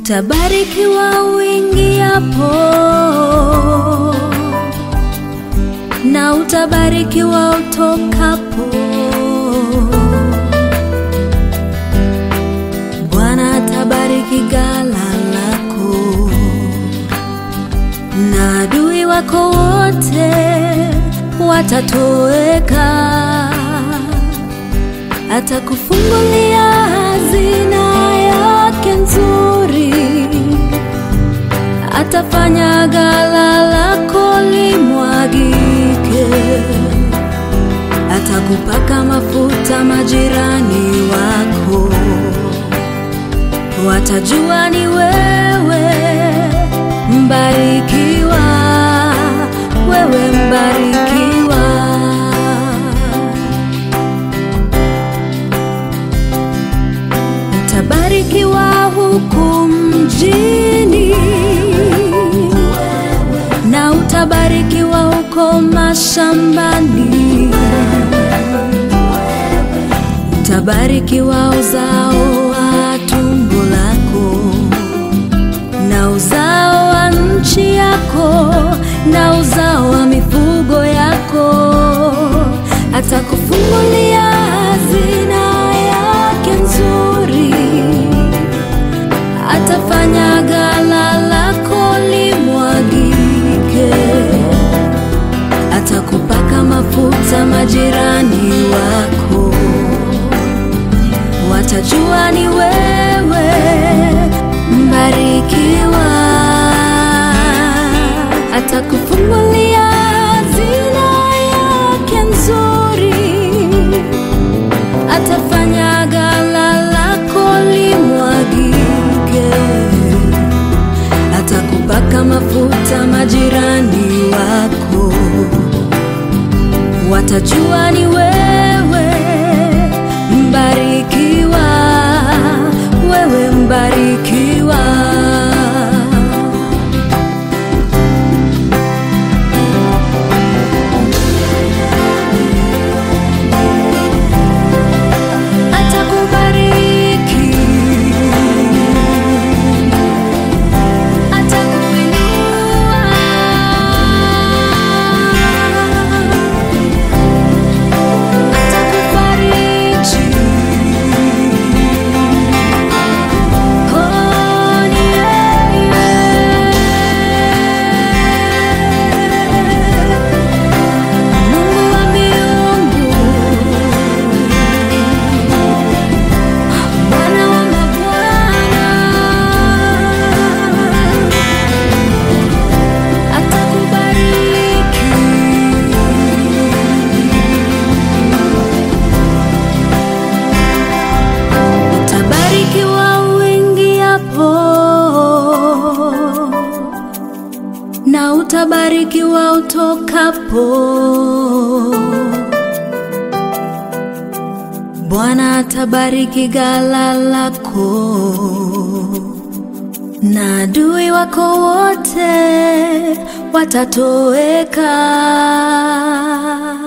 Utabarikiwa uingiapo na utabarikiwa utokapo. Bwana atabariki ghala lako na adui wako wote watatoweka. Atakufungulia hazina yake nzuri, atafanya ghala lako limwagike, atakupaka mafuta majirani wako, watajua ni wewe mbarikiwa, wewe mbarikiwa. Utabarikiwa huku mjini na utabarikiwa huko mashambani, utabarikiwa uzao wa tumbo lako na uzao wa nchi yako na uzao wa mifugo yako, atakufungulia hazina yake nzuri, atafanya ghala lako limwagike, atakupaka mafuta majirani wako, watajua ni wewe mbarikiwa, atakufungulia hazina yake nzuri, atafanya ghala lako limwagike, atakupaka mafuta majirani wako, watajua ni wewe mbarikiwa, wewe mbarikiwa. Atakubariki, atakuinua, atakufariji. Oh, ni yeye. Mungu wa miungu Bwana wa mabwana atakubariki, utabarikiwa uingiapo na utabarikiwa utokapo. Bwana atabariki ghala lako na adui wako wote watatoweka.